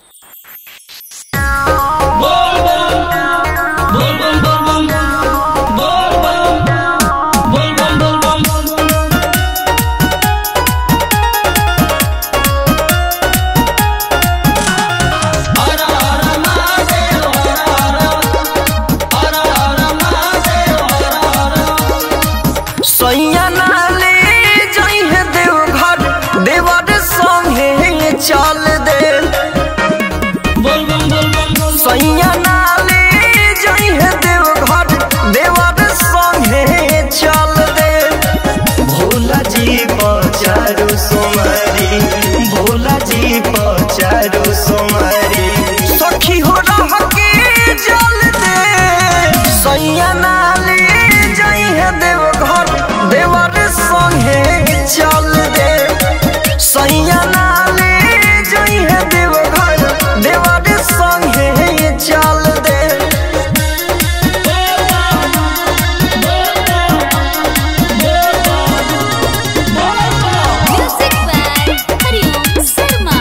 सैया नाले जइहे देवघर देवर संगे चल दे सैया नाले जइहे देवघर देवर संगे चल दे भोला जी पचारो सोमारी भोला जी पचारो सोमारी सखी हो रह के जल दे सैया नाले जइहे देवघर देवर संगे चल दे सैया नाले जइहे देवघर देवर संगे चल दे Music by Hariom Sharma.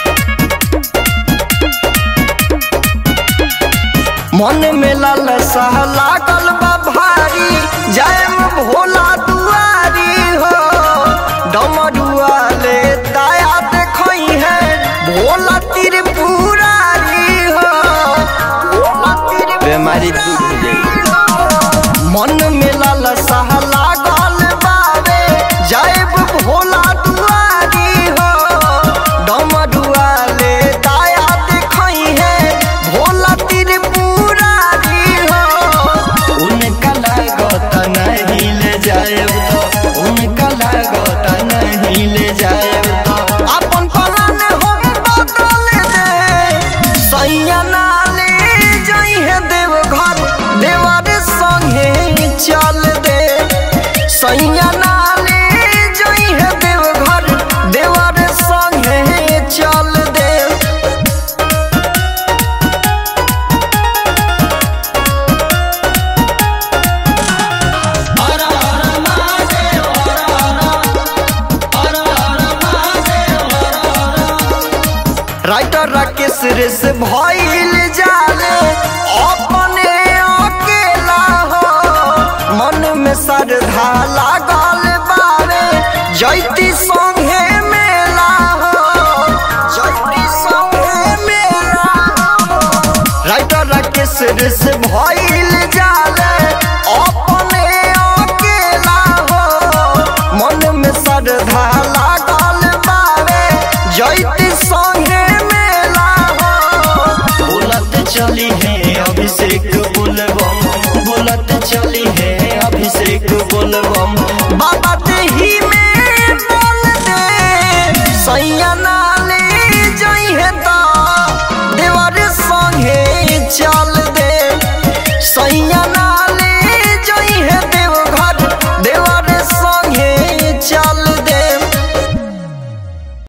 मन में लालसा लागल बा भारी जायम भोला दुआरी हो डमरुआ ले दया देखई है भोला त्रिपुरारी हो भोला बीमारी दूर हो जाई मन में लालसा लागल बावे जायब भोला दुआरी हो डमरुआ ले दया देखई है भोला त्रिपुरारी हो उनका लागत नहीं ले जायब तो उनका लागत नहीं ले जायब तो अपन पलान हम बदल दे सैया नाले जइहे देवघर देवर संगे चल दे सैया नाले जइहे देवघर देवर संगे चल दे राइटर राकेश रेस भइल जाले अपने अकेला हो मन में श्रद्धा लागल बावे जैती संगे मेला हो जैती संगे मेला हो राइटर राकेश रेस भइल जाले अपने अकेला हो मन में श्रद्धा लागल बावे जैती संगे मेला हो बोलत चली है अभिषेक बोलबम बोलत चली है अभिषेक बोलबम बाबा देही में बोल दे सैया नाले जइहे ता देवर संगे चल दे सैया ना